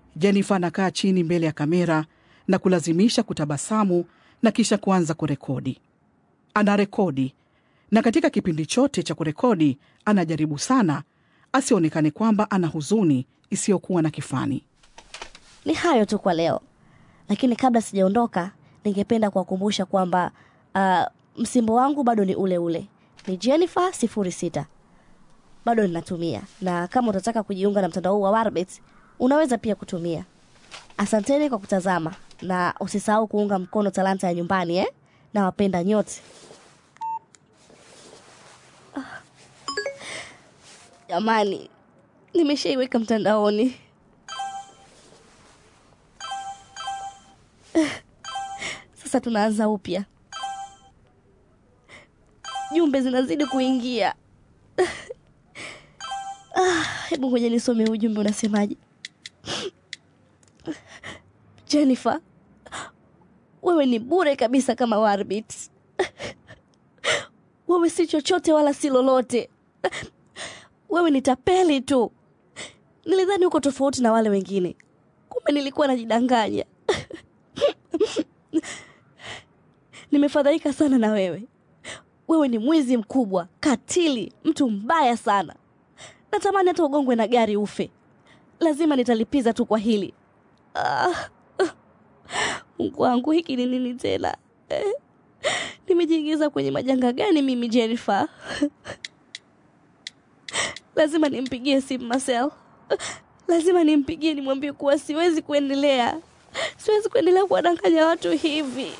Jennifer anakaa chini mbele ya kamera na kulazimisha kutabasamu na kisha kuanza kurekodi. Anarekodi na katika kipindi chote cha kurekodi anajaribu sana asionekane kwamba ana huzuni isiyokuwa na kifani. Ni hayo tu kwa leo, lakini kabla sijaondoka, ningependa kuwakumbusha kwamba uh, msimbo wangu bado ni ule ule, ni Jennifer sifuri sita bado ninatumia, na kama utataka kujiunga na mtandao huu wa Warbit unaweza pia kutumia. Asanteni kwa kutazama na usisahau kuunga mkono talanta ya nyumbani eh? na wapenda nyote. Ah. Jamani, nimeshaiweka mtandaoni. Sasa tunaanza upya. Jumbe zinazidi kuingia. Ah, hebu ngoja nisome ujumbe unasemaje. Jennifer, wewe ni bure kabisa kama Warbit. Wewe si chochote wala si lolote. Wewe ni tapeli tu. Nilidhani uko tofauti na wale wengine, kumbe nilikuwa najidanganya. Nimefadhaika sana na wewe. Wewe ni mwizi mkubwa, katili, mtu mbaya sana. Natamani hata ugongwe na gari ufe. Lazima nitalipiza tu kwa hili. Ah, Mungu wangu, hiki ni nini tena eh? Nimejiingiza kwenye majanga gani mimi Jennifer? Lazima nimpigie simu Marcel, lazima nimpigie nimwambie kuwa siwezi kuendelea, siwezi kuendelea kuwadanganya watu hivi.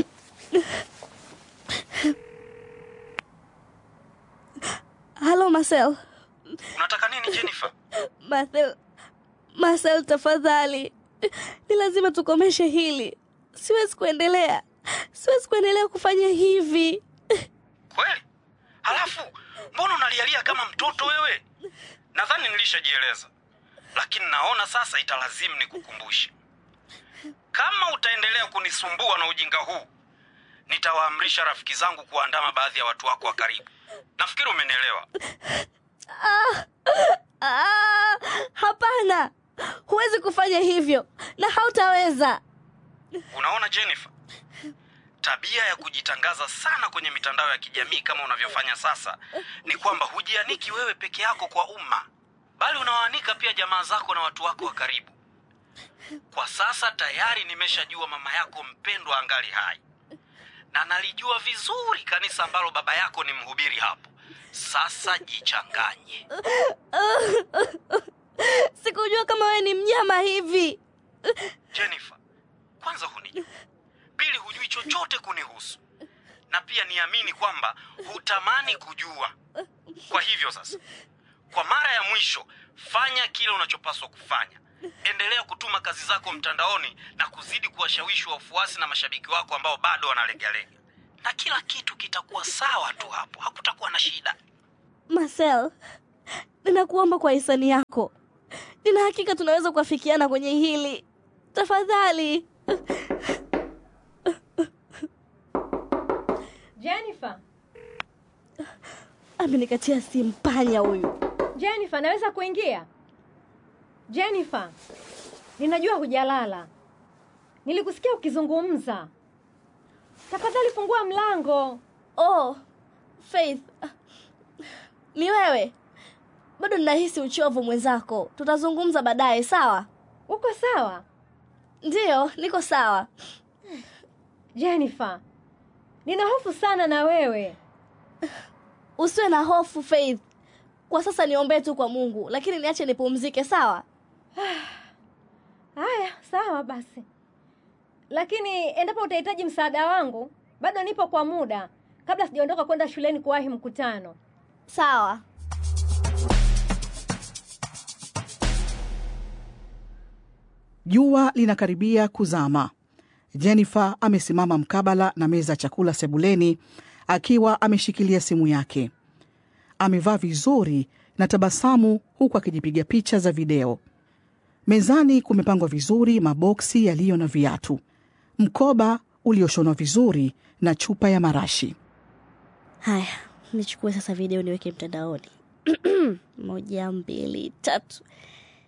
Halo Marcel. Unataka nini Jennifer? Marcel, Marcel tafadhali, ni lazima tukomeshe hili. Siwezi kuendelea, siwezi kuendelea kufanya hivi. Kweli? Halafu mbona unalialia kama mtoto wewe? Nadhani nilishajieleza, lakini naona sasa italazimu nikukumbushe. Kama utaendelea kunisumbua na ujinga huu, nitawaamrisha rafiki zangu kuandama baadhi ya watu wako wa karibu. Nafikiri umenielewa. Ah, hapana, huwezi kufanya hivyo na hautaweza. Unaona Jennifer, tabia ya kujitangaza sana kwenye mitandao ya kijamii kama unavyofanya sasa ni kwamba hujianiki wewe peke yako kwa umma, bali unawaanika pia jamaa zako na watu wako wa karibu. Kwa sasa tayari nimeshajua mama yako mpendwa angali hai, na nalijua vizuri kanisa ambalo baba yako ni mhubiri hapo. Sasa jichanganye. Sikujua kama wewe ni mnyama hivi. Jennifer, kwanza hunijui, pili hujui chochote kunihusu, na pia niamini kwamba hutamani kujua. Kwa hivyo sasa, kwa mara ya mwisho, fanya kile unachopaswa kufanya. Endelea kutuma kazi zako mtandaoni na kuzidi kuwashawishi wafuasi na mashabiki wako ambao bado wanalegalega, na kila kitu kitakuwa sawa tu hapo, hakutakuwa na shida. Marcel, ninakuomba kwa hisani yako, nina hakika tunaweza kuafikiana kwenye hili. Tafadhali. Jennifer, Amenikatia simu panya huyu. Jennifer, naweza kuingia? Jennifer, ninajua hujalala. Nilikusikia ukizungumza. Tafadhali fungua mlango. Oh, Faith, ni wewe? Bado ninahisi uchovu mwenzako. Tutazungumza baadaye, sawa? Uko sawa? Ndiyo, niko sawa. Jennifer, nina hofu sana na wewe. Usiwe na hofu Faith. Kwa sasa niombee tu kwa Mungu, lakini niache nipumzike, sawa? Haya, sawa basi. Lakini endapo utahitaji msaada wangu, bado nipo kwa muda kabla sijaondoka kwenda shuleni kuwahi mkutano. Sawa. Jua linakaribia kuzama. Jennifer amesimama mkabala na meza ya chakula sebuleni akiwa ameshikilia simu yake. Amevaa vizuri na tabasamu huku akijipiga picha za video. Mezani kumepangwa vizuri maboksi yaliyo na viatu, mkoba ulioshonwa vizuri na chupa ya marashi. Haya, nichukue sasa video niweke mtandaoni. Moja, mbili, tatu.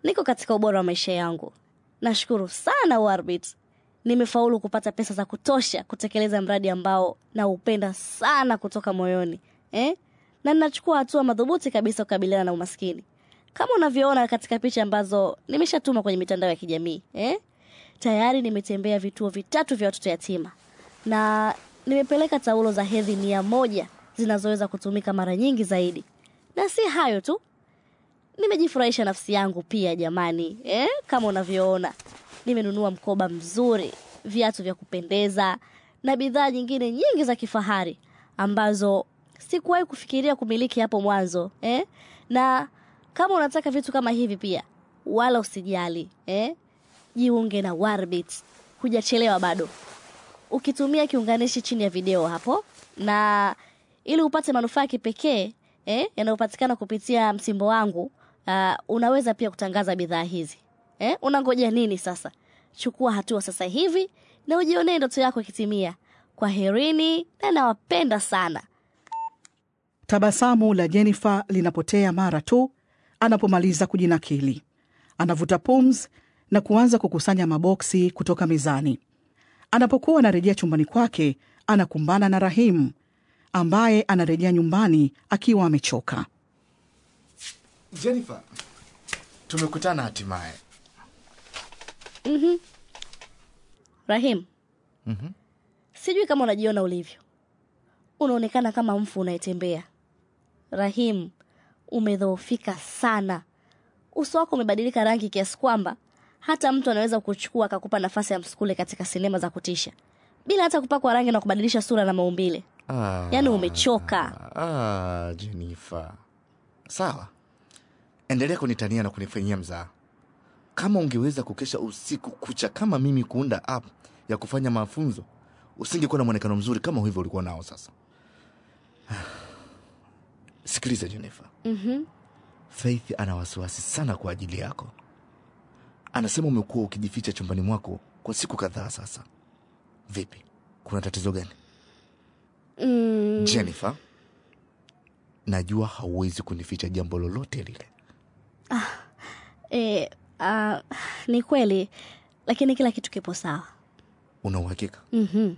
niko katika ubora wa maisha yangu. Nashukuru sana Warbit, nimefaulu kupata pesa za kutosha kutekeleza mradi ambao naupenda sana kutoka moyoni eh? na ninachukua hatua madhubuti kabisa kukabiliana na umaskini kama unavyoona katika picha ambazo nimeshatuma kwenye mitandao ya kijamii eh? tayari nimetembea vituo vitatu vya watoto yatima na nimepeleka taulo za hedhi mia moja zinazoweza kutumika mara nyingi zaidi na si hayo tu nimejifurahisha nafsi yangu pia jamani eh? kama unavyoona nimenunua mkoba mzuri viatu vya kupendeza na bidhaa nyingine nyingi za kifahari ambazo sikuwahi kufikiria kumiliki hapo mwanzo eh? na kama unataka vitu kama hivi pia wala usijali eh? jiunge na Warbit hujachelewa bado ukitumia kiunganishi chini ya video hapo na ili upate manufaa ya kipekee eh, yanayopatikana kupitia msimbo wangu uh, unaweza pia kutangaza bidhaa hizi eh, unangoja nini sasa chukua hatua sasa hivi na ujionee ndoto yako ikitimia kwa herini na nawapenda sana Tabasamu la Jennifer linapotea mara tu anapomaliza kujinakili. Anavuta pums na kuanza kukusanya maboksi kutoka mezani. Anapokuwa anarejea chumbani kwake, anakumbana na Rahim ambaye anarejea nyumbani akiwa amechoka. Jennifer, tumekutana hatimaye. rahim sijui kama unajiona ulivyo unaonekana kama mfu unayetembea rahim umedhoofika sana uso wako umebadilika rangi kiasi kwamba hata mtu anaweza kuchukua akakupa nafasi ya msukule katika sinema za kutisha bila hata kupakwa rangi na kubadilisha sura na maumbile Ah, yaani umechoka ah, Jennifer. Sawa, endelea kunitania na kunifanyia mzaa. Kama ungeweza kukesha usiku kucha kama mimi kuunda app ya kufanya mafunzo, usingekuwa na mwonekano mzuri kama hivyo ulikuwa nao sasa. Sikiliza Jennifer. mm-hmm. Faith ana wasiwasi sana kwa ajili yako. Anasema umekuwa ukijificha chumbani mwako kwa siku kadhaa sasa. Vipi, kuna tatizo gani? mm, Jennifer, najua hauwezi kunificha jambo lolote lile. e, uh, ni kweli lakini kila kitu kipo sawa Una uhakika? mm-hmm.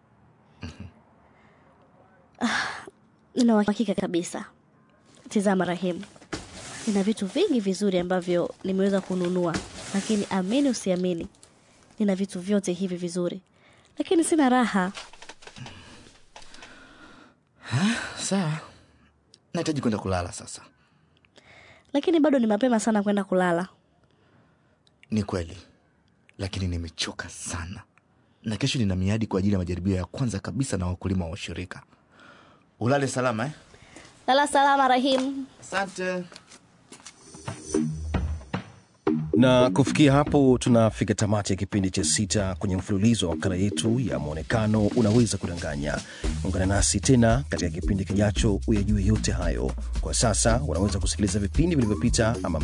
nina uhakika kabisa tizama rahimu nina vitu vingi vizuri ambavyo nimeweza kununua lakini amini usiamini nina vitu vyote hivi vizuri lakini sina raha Sawa, nahitaji kwenda kulala sasa. lakini bado ni mapema sana kwenda kulala Ni kweli, lakini nimechoka sana, na kesho nina miadi kwa ajili ya majaribio ya kwanza kabisa na wakulima wa ushirika. Ulale salama eh? lala salama rahimu Asante. na kufikia hapo tunafika tamati ya kipindi cha sita kwenye mfululizo wa makala yetu ya mwonekano unaweza kudanganya ungana nasi tena katika kipindi kijacho uyajue yote hayo kwa sasa unaweza kusikiliza vipindi vilivyopita ama